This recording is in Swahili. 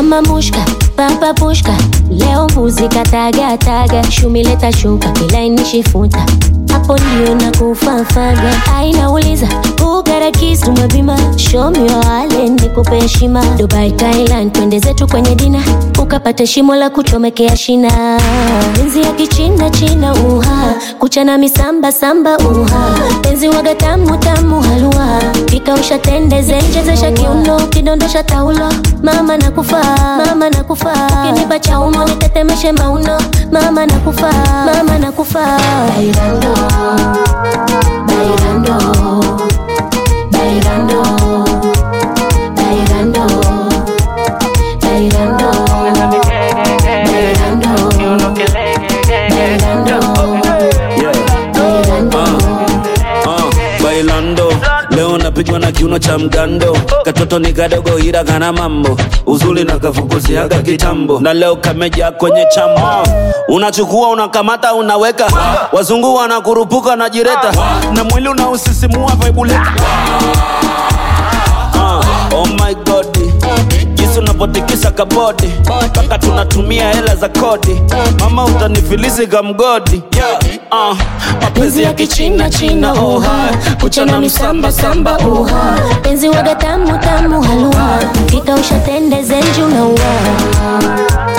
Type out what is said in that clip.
mama mushka papa pushka leo mbuzi kataga taga shumileta shuka kilainishi-futa hapo ndio na kufafaga ainauliza ugarakis tumebima show me your wallet nikupe heshima dubai thailand twende zetu kwenye dina ukapate shimo la kuchomekea shina penzi ya kichina china uha kuchana misamba samba uha penzi waga tamu tamu halua kikausha tende zenjezesha kiuno kidondosha taulo mama nakufa mama nakufa kinipa chaumo nitetemeshe mauno mama nakufa mama nakufa bailando bailando bailando bailando bailando bailando bailando uh, bailando leo napigwa na kiuno cha mgando katoto ni kadogo ila kana mambo uzuri na kafukuziaga kitambo na leo kameja kwenye chamo unachukua unakamata unaweka wazungu wanakurupuka na jireta na mwili unausisimua vaibuleta uh, oh my god jinsi unapotikisa kabodi mpaka tunatumia hela za kodi mama utanifilisi kamgodi yeah, uh, mapenzi ya kichina china oha kuchana misamba samba uha penzi waga tamu tamu halua kikausha tende zenju na ua